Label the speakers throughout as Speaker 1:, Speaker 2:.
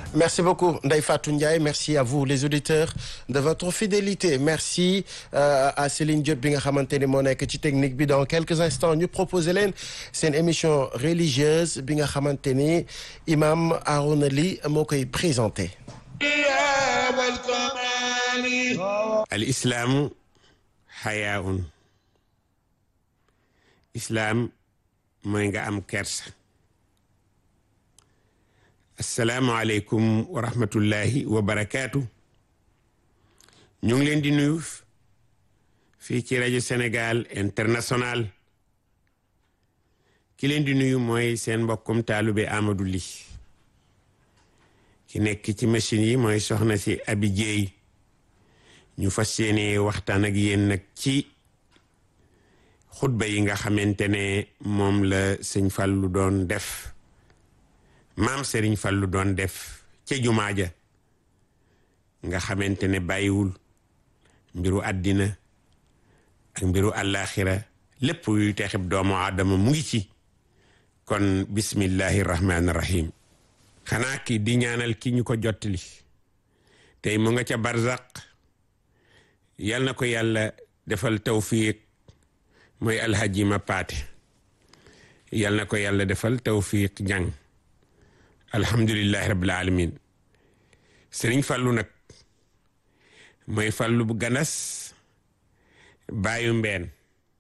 Speaker 1: Merci beaucoup Ndeye Fatou Ndiaye merci à vous les auditeurs de votre fidélité merci euh, à Céline Diop bi nga xamante ni moo nekk ci technique bi dans quelques instants ñu proposer leen seen émission religieuse bi nga xamante ni imam Arouna Ly moo koy présenté
Speaker 2: al islaamu xayaaun islaam mooy nga am kersa asalaamualeykum wa rahmatullahi wa barakaatu ñu ngi leen di nuyu fii ci rajo Sénégal international ki leen di nuyu mooy seen mbokkum taalube Amadou Ly ki nekk ci machine yi mooy soxna si Abi Jeey ñu fas yéene waxtaan ak yéen nag ci xutba yi nga xamante ne moom la sëñ Fallu doon def maam Serigne Fallu doon def ca jumaa ja nga xamante ne bàyyiwul mbiru àddina ak mbiru àllaaxira lépp yuy texib doomu aadama mu ngi ci kon bismillahi rahmaani rahim xanaa ki di ñaanal ki ñu ko jottali tey mu nga ca barzaq yal na ko yàlla defal tawfiq mooy alhaji ma paate yal na ko yàlla defal tawfiq jàng alhamdulillahi rabbil alamin sëriñ fàllu nag mooy fàllu bu ganas bàyyu mbeen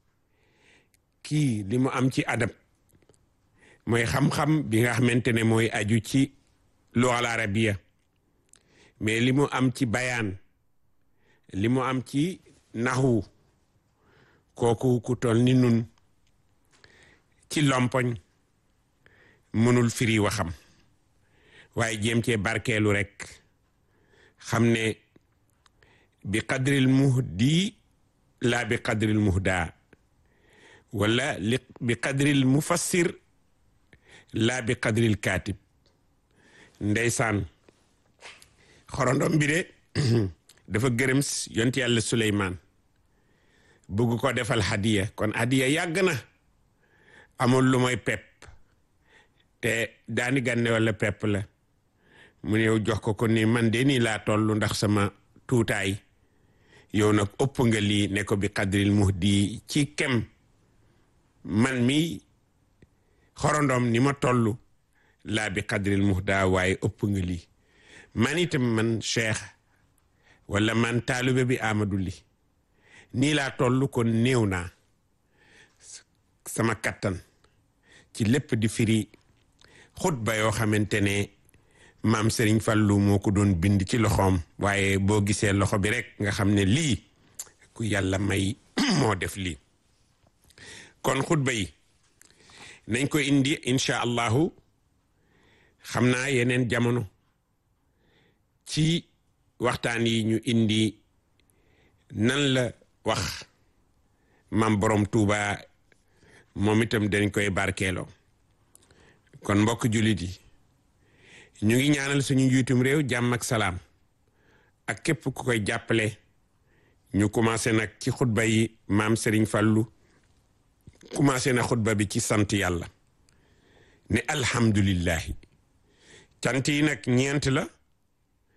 Speaker 2: kii li mu am ci adab mooy xam-xam bi nga xamante ne mooy aju ci lugal arabiya mais li mu am ci bayaan li mu am ci naxwu kooku ku toll ni nun ci lompoñ mënul firi waxam waaye jéem cee barkeelu rek xam ne bi qadril muhdi laa bi qadril muhda wala li bi qadril mufassir laa bi qadril kaatib ndeysaan xorondom bi de dafa gërëm yont yàlla Suleymaan bugg ko defal hadiya kon hadiya yàgg na amul lu mooy pepp te daani gànne wala pepp la mu ñëw jox ko ko ni man de nii laa toll ndax sama tuutaay yow nag ëpp nga lii ne ko bi qadril muhdi ci kem man mi xorondom ni ma toll laa bi qadril muhda waaye ëpp nga lii man itam man cheikh wala man taalube bi Amadou Ly nii laa toll kon néew naa sama kattan ci lépp di firi xutba yoo xamante ne maam Serigne Fallou moo ko doon bind ci loxoom waaye boo gisee loxo bi rek nga xam ne lii ku yàlla may moo def lii kon xutba yi nañ ko indi incha allahu xam naa yeneen jamono ci waxtaan yi ñu indi nan la wax maam borom Touba moom itam dañ koy barkeeloo kon mbokk jullit yi ñu ngi ñaanal suñu njiitum réew jàmm ak salaam ak képp ku koy jàppale ñu commencé nag ci xutba yi maam Serigne Fallou commencé na xutba bi ci sant yàlla ne alhamdulillahi cant yi nag ñeent la